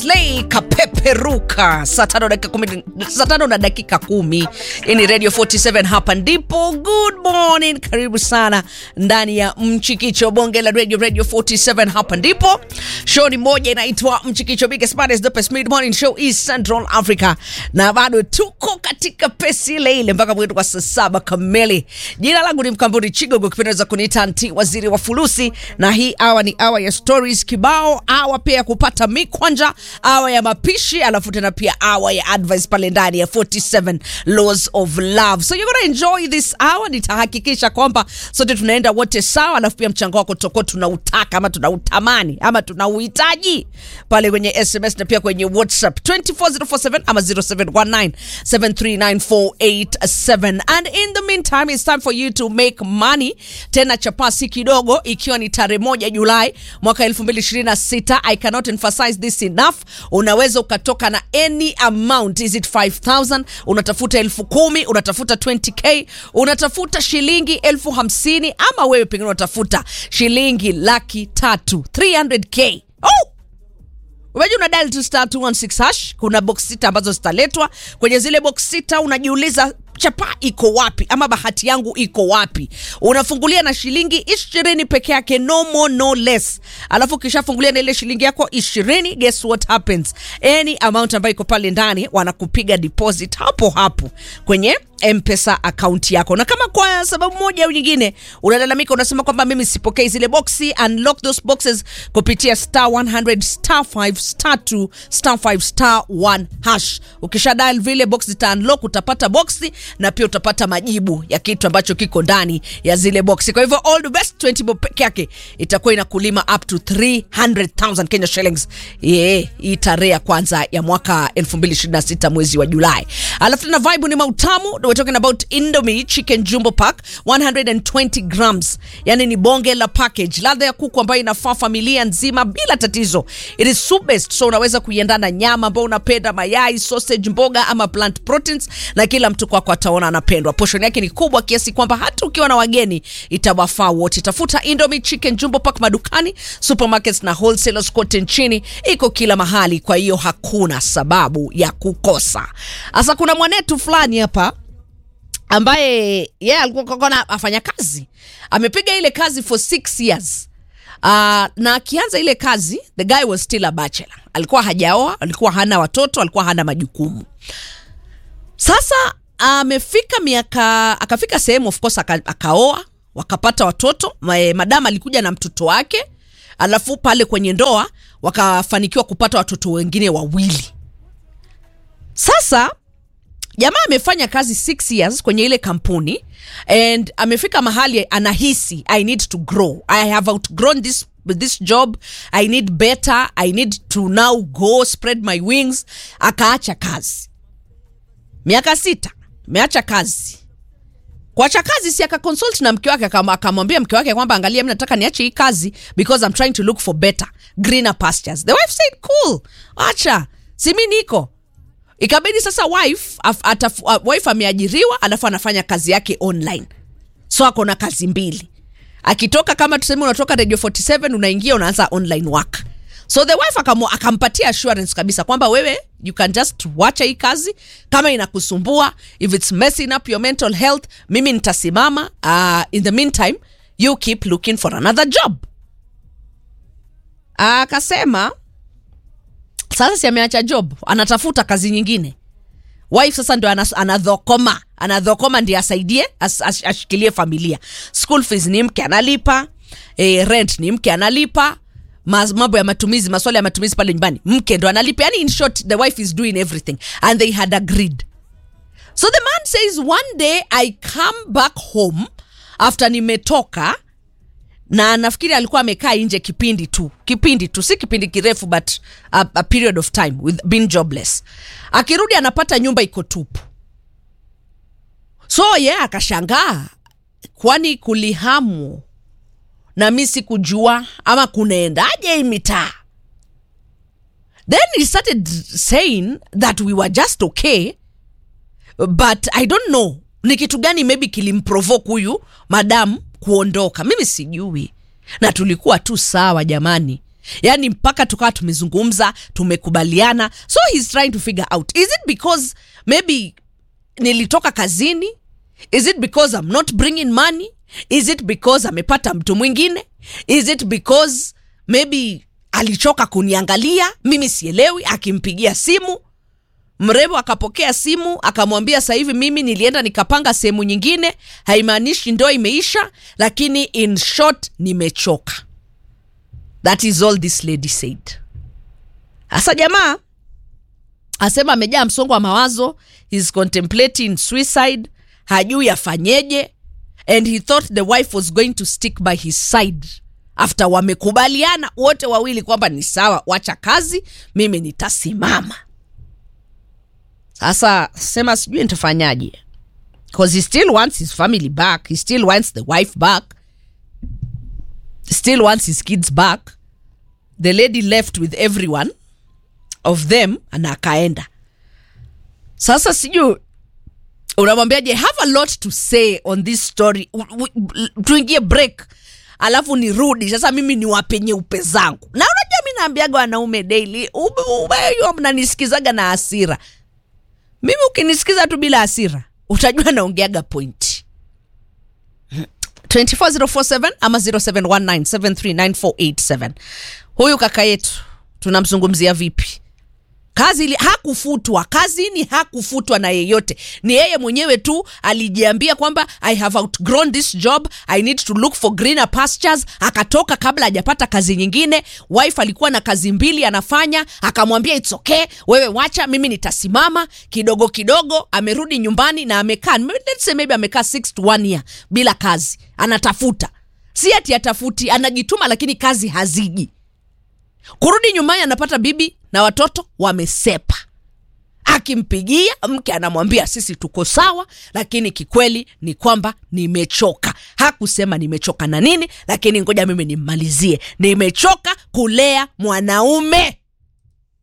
Slay kapeperuka saa tano dakika kumi, saa tano na dakika kumi. Hii ni Radio 47 hapa ndipo. Good morning, karibu sana ndani ya Mchikicho, bonge la Radio, Radio 47 hapa ndipo. Show ni moja inaitwa Mchikicho, biggest baddest dopest mid morning show East Central Africa, na bado tuko katika pesi ile ile mpaka mwetu kwa saa saba kamili. Jina langu ni Mkamburi Chigogo, kipendeza kuniita anti waziri wa fulusi, na hii awa ni awa ya stories kibao, awa pia ya kupata mikwanja, awa ya mapishi, alafu tena pia awa ya advice pale ndani ya 47 laws of love. So you're gonna enjoy this hour. Nitahakikisha kwamba sote tunaenda wote sawa, alafu pia mchango wako tutakuwa tunautaka ama tunautamani ama tunauhitaji pale kwenye SMS na pia kwenye WhatsApp 24047 ama 0719739487 and in the meantime it's time for you to make money tena chapasi kidogo ikiwa ni tarehe moja Julai mwaka 2026 I cannot emphasize this enough unaweza ukatoka na any amount is it 5000 unatafuta elfu kumi unatafuta 20k unatafuta shilingi elfu hamsini ama wewe pengine unatafuta shilingi laki tatu 300k oh! Unajua una dial tu star 216 hash, kuna box sita ambazo zitaletwa kwenye zile box sita. Unajiuliza chapa iko wapi ama bahati yangu iko wapi? Unafungulia na shilingi ishirini peke yake, no more no less. Alafu ukishafungulia na ile shilingi yako ishirini, guess what happens? Any amount ambayo iko pale ndani wanakupiga deposit hapo hapo kwenye mpesa akaunti yako, na kama kwa sababu moja au nyingine unalalamika, unasema kwamba mimi sipokei zile boxi, unlock those boxes kupitia star 100 star 5 star 2 star 5 star 1 hash. Ukisha dial vile box zita unlock, utapata boxi na pia utapata majibu ya kitu ambacho kiko ndani ya zile boxi. Kwa hivyo all the best 20 bob peke yake itakuwa inakulima up to 300,000 Kenya shillings. Yeah, hii tarehe ya kwanza ya mwaka 2026 mwezi wa Julai. Alafu tena vibe ni mautamu we're talking about Indomie chicken jumbo pack 120 grams, yani ni bonge la package, ladha ya kuku ambayo inafaa familia nzima bila tatizo. It is soup based, so unaweza kuiendana nyama ambayo unapenda, mayai, sausage, mboga ama plant proteins, na kila mtu kwako ataona anapendwa. Portion yake ni kubwa kiasi kwamba hata ukiwa na wageni itawafaa wote. Tafuta Indomie chicken jumbo pack madukani, supermarkets na wholesalers kote nchini, iko kila mahali, kwa hiyo hakuna sababu ya kukosa. Sasa kuna mwanetu fulani hapa ambaye yeye yeah, alikuwa kakona afanya kazi amepiga ile kazi for six years uh, na akianza ile kazi the guy was still a bachelor alikuwa hajaoa alikuwa hana watoto alikuwa hana majukumu sasa amefika uh, miaka akafika sehemu of course aka, akaoa wakapata watoto madam alikuja na mtoto wake alafu pale kwenye ndoa wakafanikiwa kupata watoto wengine wawili sasa jamaa amefanya kazi six years kwenye ile kampuni and amefika mahali anahisi i need to grow i have outgrown this this job i need better i need to now go spread my wings akaacha kazi miaka sita ameacha kazi kuacha kazi si akaconsult na mke wake akamwambia mke wake kwamba angalia mi nataka niache hii kazi because I'm trying to look for better greener pastures the wife said cool acha si mi niko ikabidi sasa wife af, ataf, uh, wife ameajiriwa alafu anafanya kazi yake online so ako na kazi mbili akitoka kama tuseme unatoka radio 47 unaingia unaanza online work so the wife akamu, akampatia assurance kabisa kwamba wewe you can just wacha hii kazi kama inakusumbua if it's messing up your mental health mimi nitasimama uh, in the meantime you keep looking for another job akasema uh, sasa si ameacha job anatafuta kazi nyingine wife sasa ndo anadhokoma anadhokoma ndi asaidie as, as, ashikilie familia school fees ni mke analipa eh, rent ni mke analipa mambo ya matumizi maswala ya matumizi pale nyumbani mke ndo analipa yani in short the wife is doing everything and they had agreed so the man says one day i come back home after nimetoka na nafikiri alikuwa amekaa nje kipindi tu kipindi tu si kipindi kirefu but a, a period of time with being jobless akirudi anapata nyumba iko tupu so ye yeah, akashangaa kwani kulihamu na mi sikujua ama kunaendaje hii mitaa then he started saying that we were just okay but i don't know ni kitu gani maybe kilimprovoke huyu madam kuondoka mimi sijui na tulikuwa tu sawa jamani yaani mpaka tukawa tumezungumza tumekubaliana so he's trying to figure out is it because maybe nilitoka kazini is it because i'm not bringing money is it because amepata mtu mwingine is it because maybe alichoka kuniangalia mimi sielewi akimpigia simu mrembo akapokea simu akamwambia sasa hivi mimi nilienda nikapanga sehemu nyingine haimaanishi ndoa imeisha lakini in short nimechoka that is all this lady said hasa jamaa asema amejaa msongo wa mawazo he's contemplating suicide hajui afanyeje and he thought the wife was going to stick by his side after wamekubaliana wote wawili kwamba ni sawa wacha kazi mimi nitasimama sasa sema sijui nitafanyaje because he still wants his family back he still wants the wife back still wants his kids back the lady left with everyone of them na akaenda sasa sijui unamwambiaje have a lot to say on this story U- u- tuingie break alafu nirudi sasa mimi niwape nyeupe zangu na unajua mi naambiaga wanaume daily ubeyo mnanisikizaga na hasira mimi ukinisikiza tu bila hasira utajua naongeaga point 24047 ama 0719739487 huyu kaka yetu tunamzungumzia vipi kazi ili, hakufutwa kazini hakufutwa na yeyote ni yeye mwenyewe tu alijiambia kwamba i have outgrown this job i need to look for greener pastures akatoka kabla hajapata kazi nyingine wife alikuwa na kazi mbili anafanya akamwambia its okay wewe wacha mimi nitasimama kidogo kidogo amerudi nyumbani na amekaa let's say maybe amekaa 6 to 1 year bila kazi anatafuta si ati atafuti anajituma lakini kazi haziji kurudi nyumbani anapata bibi na watoto wamesepa akimpigia mke anamwambia sisi tuko sawa lakini kikweli ni kwamba nimechoka hakusema nimechoka na nini lakini ngoja mimi nimmalizie nimechoka kulea mwanaume